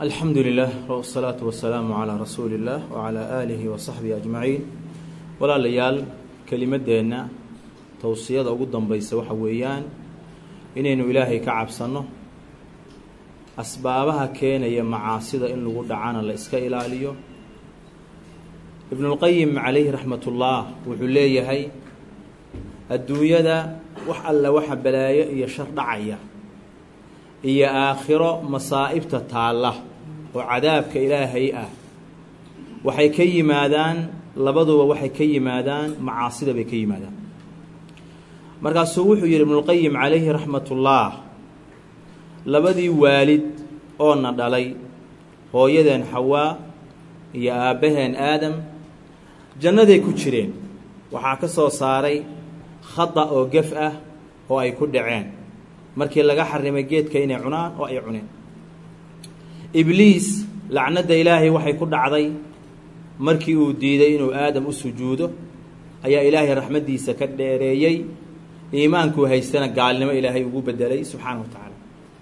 alxamdu lilah wsalaatu wasalaamu calaa rasuuli illaah wacalaa aalihi wa saxbihi ajmaciin walaalayaal kelimadeenna towsiyada ugu dambaysa waxa weeyaan inaynu ilaahay ka cabsanno asbaabaha keenaya macaasida in lagu dhacana la iska ilaaliyo ibnulqayim calayhi raxmatullaah wuxuu leeyahay adduunyada wax alla waxa balaayo iyo shar dhacaya iyo aakhiro masaa'ibta taalla oo cadaabka ilaahay ah waxay ka yimaadaan labaduba waxay ka yimaadaan macaasida bay ka yimaadaan markaasuu wuxuu yidhi ibnulqayim calayhi raxmatullaah labadii waalid oo na dhalay hooyadeen xawaa iyo aabbaheen aadam jannaday ku jireen waxaa ka soo saaray khada oo gef ah oo ay ku dhaceen markii laga xarimay geedka inay cunaan oo ay cuneen ibliis lacnadda ilaahay waxay ku dhacday markii uu diiday inuu aadam u sujuudo ayaa ilaahay raxmaddiisa ka dheereeyey iimaankuu haystana gaalnimo ilaahay ugu bedelay subxaana wa tacaala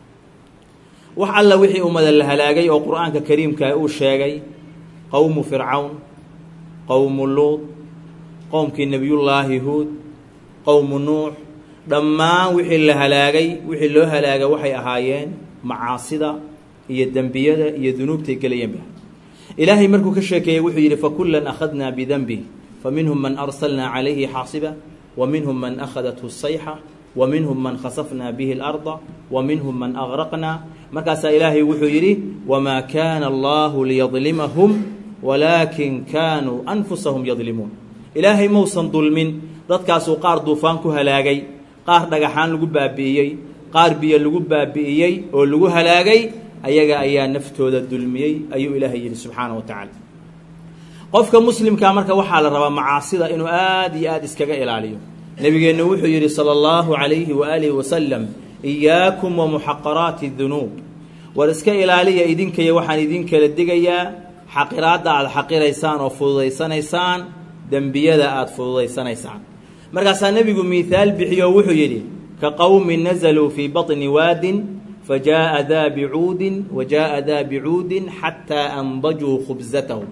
wax alla wixii ummada la halaagay oo qur-aanka kariimkaa uu sheegay qowmu fircawn qowmu luud qowmkii nebiyullaahi huud qowmu nuux dhammaan wixii la halaagay wixii loo halaagay waxay ahaayeen macaasida iyo dembiyada iyo dunuubtay gelayeenba ilaahay markuu ka sheekeeyey wuxuu yidhi fakullan akhadnaa bidenbih fa minhum man arsalnaa calayhi xaasiba wa minhum man akhadathu sayxa wa minhum man khasafnaa bihi اlarda wa minhum man agraqnaa markaasaa ilaahay wuxuu yidhi wamaa kaana allahu liyadlimahum walaakin kaanuu anfusahum yadlimuun ilaahay mausan dulmin dadkaasuu qaar duufaan ku halaagay qaar dhagaxaan lagu baabi'iyey qaar biyo lagu baabi'iyey oo lagu halaagay ayaga ayaa naftooda dulmiyey ayuu ilaahay yidhi subxaana wa tacaala qofka muslimkaa marka waxaa la rabaa macaasida inuu aad iyo aad iskaga ilaaliyo nebigeennu wuxuu yidhi sala allahu calayhi waaalihi wasalam iyaakum wa muxaqaraati dunuub war iska ilaaliya idinkayo waxaan idin kala digayaa xaqiraadda aada xaqiraysaan oo fududaysanaysaan dembiyada aada fududaysanaysaan markaasaa nebigu miihaal bixiyo wuxuu yidhi ka qowmin nazaluu fii baطni waadin fajaءa daa bicuudin wa jaءa daa bicuudin xataa andajuu khubsatahum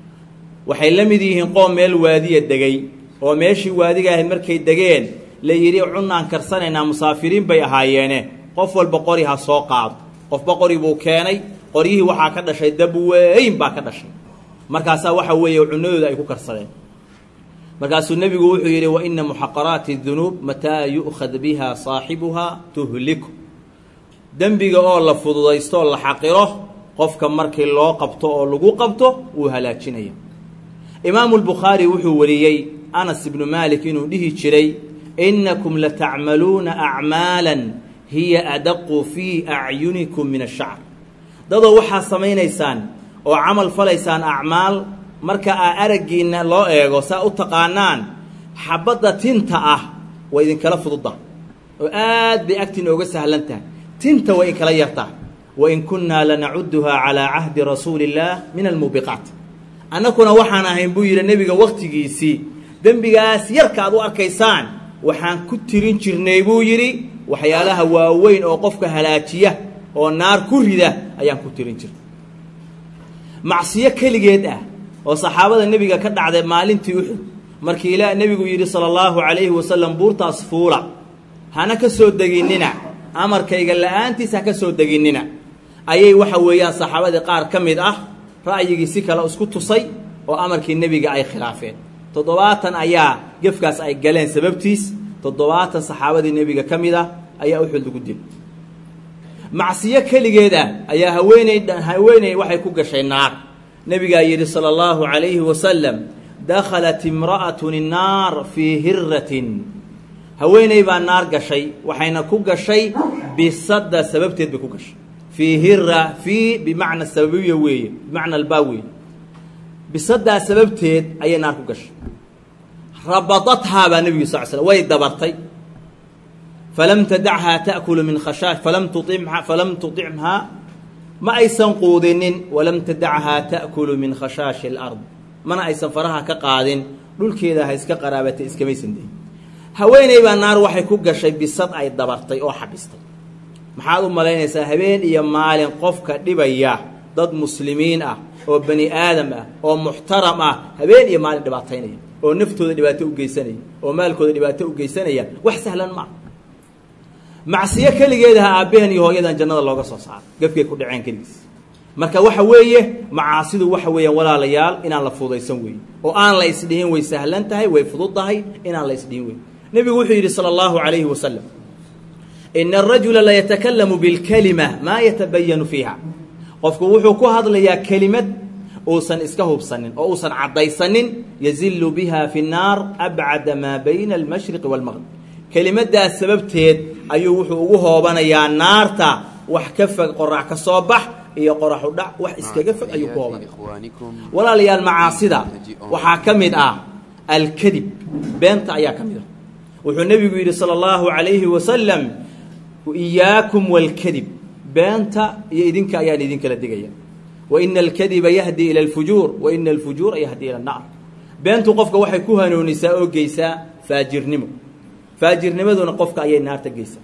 waxay la mid yihiin qoom meel waadiya degay oo meeshii waadiga ahayd markay degeen la yidhi cunaan karsanaynaa musaafiriin bay ahaayeene qof walba qori ha soo qaado qofba qori buu keenay qoryihii waxaa ka dhashay dab weyn baa ka dhashay markaasaa waxa weeye cunadooda ay ku karsadeen markaasuu nebigu wuxuu yidhi wa ina muxaqaraati dunuub mataa yu'khad biha saaxibuhaa tuhliku dembiga oo la fududaysto oo la xaqiro qofka markii loo qabto oo lagu qabto wuu halaajinaya imaamu lbukhaari wuxuu wariyey anas ibnu maalik inuu dhihi jiray innakum latacmaluuna acmaalan hiya adaqu fii acyunikum min ashacr dadoo waxaa samaynaysaan oo camal falaysaan acmaal marka aa araggiinna loo eego saa u taqaanaan xabadda tinta ah way idinkala fududda oo aad bay agtiina oga sahlan tahay tinta way inkala yartaa wain kunnaa lanacuduhaa calaa cahdi rasuuli illaah min almuubiqaat annakuna waxaan ahayn buu yidhi nebiga wakhtigiisii dembigaas yarka aad u arkaysaan waxaan ku tirin jirnay buu yidhi waxyaalaha waaweyn oo qofka halaajiya oo naar ku rida ayaan ku tirin jirnay macsiyo keligeed ah oo saxaabada nebiga ka dhacday maalintii uxud markii ilaa nebigu yidhi sala allahu calayhi wasalam buurtaas fuula hana ka soo deginnina amarkayga la-aantiis ha ka soo deginnina ayay waxa weeyaan saxaabadii qaar ka mid ah ra'yigii si kale isku tusay oo amarkii nebiga ay khilaafeen toddobaatan ayaa gefkaas ay galeen sababtiis toddobaatan saxaabadii nebiga ka mid ah ayaa uxud lagu dil macsiyo keligeed ah ayaa haweeney haweeney waxay ku gashay naar nebigaa yidhi sala allahu calayhi wasalam dakhalat imra'atun innaar fii hiratin haweeney baa naar gashay waxayna ku gashay bisadda sababteed bay ku gashay fii hira fii bimacna sababiya weeye bimacna albaa weeye bisaddaa sababteed ayay naar ku gashay rabadathaa baa nebigu sal slam way dabartay falam tadachaa ta'kulu min khashaash falam tuimha falam tuطicmhaa ma aysan quudinin walam tadachaa ta'kulu min khashaashi alard mana aysan faraha ka qaadin dhulkeeda ha iska qaraabatay iskamaysan dayin haweeney baa naar waxay ku gashay bisad ay dabartay oo xabistay maxaad u malaynaysaa habeen iyo maalin qofka dhibaya dad muslimiin ah oo bani aadam ah oo muxtaram ah habeen iyo maalin dhibaataynaya oo naftooda dhibaato u geysanaya oo maalkooda dhibaato u geysanaya wax sahlan maa macsiyo keligeedaha aabbaheen iyo hooyadan jannada looga soo saaro gafkay ku dhaceen keligiis marka waxa weeye macaasidu waxa weeyaan walaalayaal inaan la fudaysan weeye oo aan la isdhihin way sahlan tahay way fudud tahay inaan la isdhihin wey nebigu wuxuu yidhi sala allahu calayhi wasalam ina arajula layatakallamu bilkalima maa yatabayanu fiiha qofku wuxuu ku hadlayaa kelimad uusan iska hubsanin oo uusan caddaysanin yazillu biha fi nnaar abcada maa bayna almashriqi waalmaqrib kelimadaas sababteed ayuu wuxuu ugu hoobanayaa naarta wax ka fog qorax ka soo bax iyo qoraxu dhac wax iskaga fog ayuu ku hoobanaya walaalayaal macaasida waxaa ka mid ah alkadib beenta ayaa ka mid ah wuxuu nebigu yidhi sala allahu calayhi wasalam iyaakum walkadib beenta iyo idinka ayaan idinkala digaya wa ina alkadiba yahdi ila alfujuur wa ina alfujuura yahdi ila annaar beentu qofka waxay ku hanuunisaa oo geysaa faajirnimo faajirnimaduna qofka ayay naarta geysaa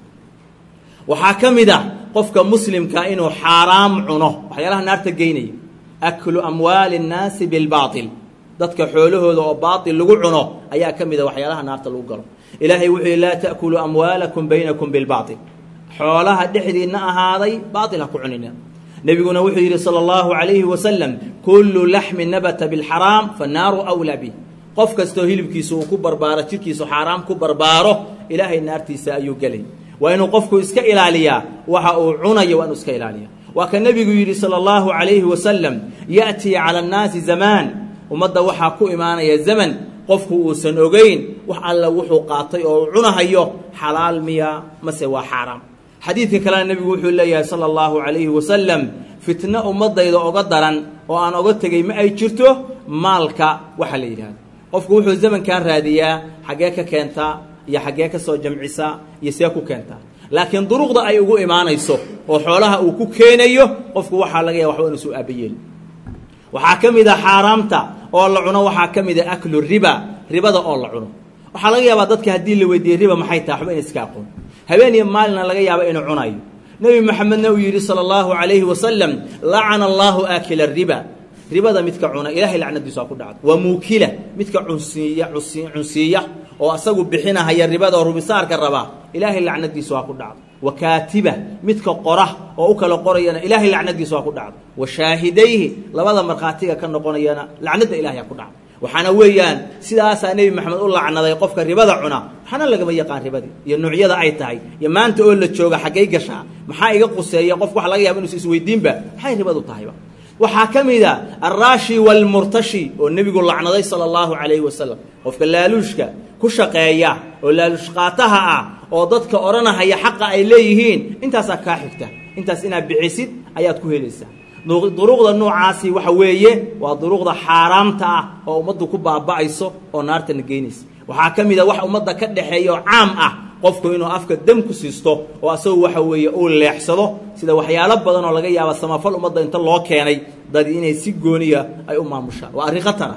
waxaa ka mid ah qofka muslimka inuu xaaraam cuno waxyaalaha naarta geynaya aklu amwaali اnnaasi bilbaaطil dadka xoolahooda oo baaطil lagu cuno ayaa ka mid a waxyaalaha naarta lagu galo ilaahay wuxuu yihi laa taأkuluu amwaalakum baynakum bilbaaطil xoolaha dhexdiinna ahaaday baaطil ha ku cunina nebiguna wuxuu yidhi salى اllahu عalayhi wasalam kulu laxmi nabata biاlxaraam fanaaru أwlaa bih qof kastoo hilibkiisa uu ku barbaaro jirkiisu xaaraam ku barbaaro ilaahay naartiisa ayuu gelay waa inuu qofku iska ilaaliyaa waxa uu cunayo waa inuu iska ilaaliya waa ka nebigu yidhi salى اllahu عalayhi wasalam ya'tii calى اnnaasi zamaan ummadda waxaa ku imaanaya zaman qofku uusan ogeyn wax alla wuxuu qaatay oo uu cunahayo xalaal miya mase waa xaaraam xadiidka kalena nebigu wuxuu leeyahay salى اllahu عalayhi wasalam fitno ummadayda oga daran oo aan oga tegey ma ay jirto maalka waxa la yidhahdo qofku wuxuu zamankan raadiyaa xaggee ka keentaa iyo xaggee ka soo jamcisaa iyo see ku keentaa laakiin duruqda ay ugu imaanayso oo xoolaha uu ku keenayo qofku waxaa laga yaha waxba inuusu aabayeeli waxaa ka mid a xaaraamta oo la cuno waxaa ka mid a aklu riba ribada oo la cuno waxaa laga yaabaa dadka haddii la weydiiyey riba maxay tahay waxba ina iska aqoon habeen iyo maalina laga yaaba inuu cunayo nebi moxamedna uu yidhi sala allahu calayhi wasalam lacana allaahu aakila riba ribada midka cuna ilaahay lacnadiisu waa ku dhacdo waa muukila midka cunsiiya cunsiiya oo asagu bixinahaya ribada oo rubisaarka rabaa ilaahay lacnadiisu waa ku dhacdo wa kaatiba midka qora oo u kala qorayana ilaahay lacnadiisu waa ku dhacdo wa shaahidayhi labada markhaatiga ka noqonayana lacnadda ilahay aa ku dhacdo waxaana weeyaan sidaasaa nebi maxamed u lacnaday qofka ribada cuna waxaana lagama yaqaan ribadii iyo nuucyada ay tahay iyo maanta oo la jooga xaggay gashaa maxaa iga quseeya qof waxa laga yaba inuusa isweydiinba maxay ribadu tahayba waxaa ka mid a alraashi waalmurtashi oo nebigu lacnaday sala allahu calayhi wasalam qofka laaluushka ku shaqeeya oo laaluush qaataha ah oo dadka odhanahaya xaqa ay leeyihiin intaasaa kaa xigta intaas inaad bixisid ayaad ku helaysaa duruqda noocaasi waxa weeye waa duruqda xaaraamta ah oo ummaddu ku baaba'ayso oo naartana geynaysa waxaa ka mid a wax ummadda ka dhexeeya oo caam ah qofku inuu afka dam ku siisto oo asagu waxa weeye uu leexsado sida waxyaalo badan oo laga yaaba samafal ummadda inta loo keenay dad inay si gooniya ay u maamushaan waa arrin khatara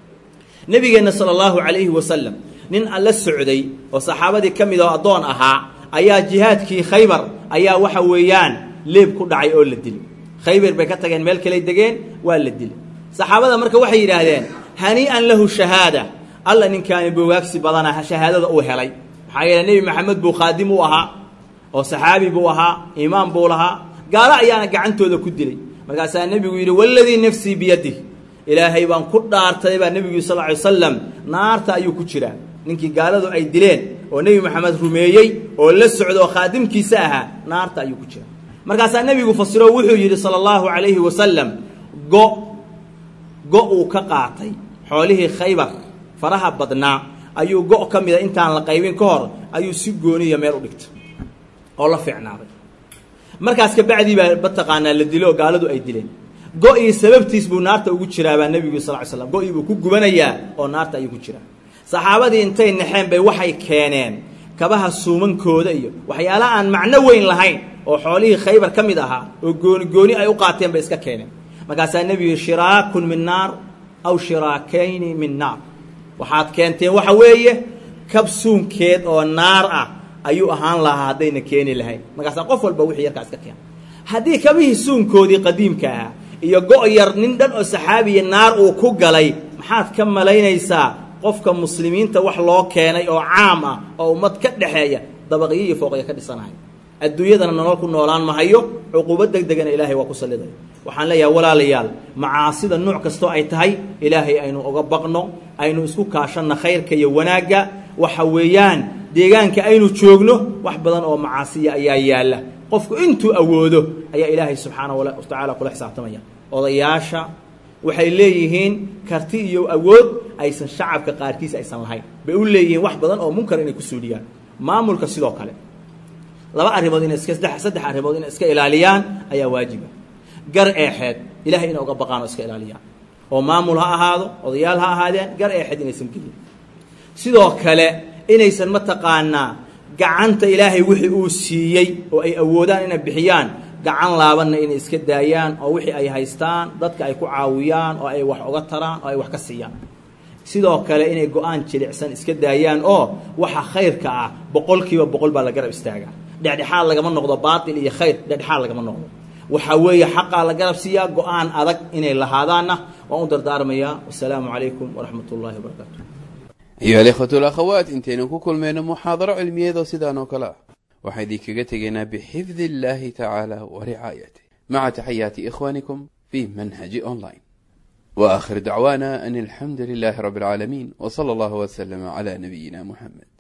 nebigeenna sala allahu calayhi wasalam nin alla socday oo saxaabadii ka mid oo addoon ahaa ayaa jihaadkii khaybar ayaa waxa weeyaan leeb ku dhacay oo la dilay khaybar bay ka tageen meel kaley degeen waa la dilay saxaabada marka waxay yidhaahdeen hanii'an lahu shahaada alla ninkaani bogaagsi badana shahaadada uu helay maxaa yeele nebi maxamed buu khaadim u ahaa oo saxaabi buu ahaa imaam buu lahaa gaalo ayaana gacantooda ku dilay markaasaa nebigu yidhi waladii nafsii biyadih ilaahay baan ku dhaartay baa nebigu sal ly slam naarta ayuu ku jiraa ninkii gaaladu ay dileen oo nebi maxamed rumeeyey oo la socda oo khaadimkiisa ahaa naarta ayuu ku jiraa markaasaa nebigu fasiro wuxuu yidhi sala allahu calayhi wasalam go go uu ka qaatay xoolihii khaybar faraha badnaa ayuu go' ka mida intaan la qaybin ka hor ayuu si gooniya meel u dhigtay oo la fiicnaaday markaas kabacdii baa mataqaanaa la dilo oo gaaladu ay dileen go-ii sababtiis buu naarta ugu jiraabaa nebigu sal ly slam go-ii buu ku gubanayaa oo naarta ayuu ku jiraa saxaabadii intay naxeen bay waxay keeneen kabaha suumankooda iyo waxyaala aan macno weyn lahayn oo xoolihii khaybar ka mid ahaa oo gooni gooni ay u qaateen bay iska keeneen markaasaa nebigu shiraakun min naar aw shiraakayni min naar waxaad keenteen waxa weeye kab suunkeed oo naar ah ayuu ahaan lahaa haddayna keeni lahayn markaasaa qof walba wixii yarkaa iska keena haddii kabihii suunkoodii qadiimka ahaa iyo go' yar nin dhan oo saxaabiya naar uu ku galay maxaad ka malaynaysaa qofka muslimiinta wax loo keenay oo caam ah oo ummad ka dhexeeya dabaqyo iyo fooqya ka dhisanahay adduunyadana nolol ku noolaan mahayo cuquubo deg degana ilaahay waa ku salliday waxaan leeyahay walaalayaal macaasida nuuc kastoo ay tahay ilaahay aynu uga baqno aynu isku kaashanna khayrka iyo wanaagga waxa weeyaan deegaanka aynu joogno wax badan oo macaasiya ayaa yaalla qofku intuu awoodo ayaa ilaahay subxaana wa tacaala kula xisaabtamaya odayaasha waxay leeyihiin karti iyo awood aysan shacabka qaarkiis aysan lahayn bay u leeyihiin wax badan oo munkar inay ku suuliyaan maamulka sidoo kale laba arrimood inay iska saddex saddex arrimood inay iska ilaaliyaan ayaa waajiba gar eexeed ilahay inay uga baqaan oo iska ilaaliyaan oo maamul ha ahaado odayaal ha ahaadeen gar eexeed inaysan gelin sidoo kale inaysan mataqaanaa gacanta ilaahay wixii uu siiyey oo ay awoodaan inay bixiyaan gacan laabanna inay iska daayaan oo wixii ay haystaan dadka ay ku caawiyaan oo ay wax uga taraan oo ay wax ka siiyaan sidoo kale inay go-aan jilicsan iska daayaan oo waxa khayrka ah boqol kiiba boqol baa la garab istaagaa dhexdhexaad lagama noqdo baatil iyo khayr dhexdhexaad lagama noqdo waxaa weeye xaqaa la garab siiyaa go-aan adag inay lahaadaanna waan u dardaarmayaa wasalaamu calaykum waraxmat ullaahi wabarakaatu ayuha alikhwatu alakhawaat intaynu ku kulmayno muxaadaro cilmiyeedoo sidaan oo kale ah waxaa idinkaga tegaynaa bixifdi illahi tacaala wa ricaayatih maca taxayaati ikhwanikum fi manhaji online wa akhir dacwaana an alxamdu lilahi rabi alcaalamiin w sala allahu wslama cla nabiyina muxamed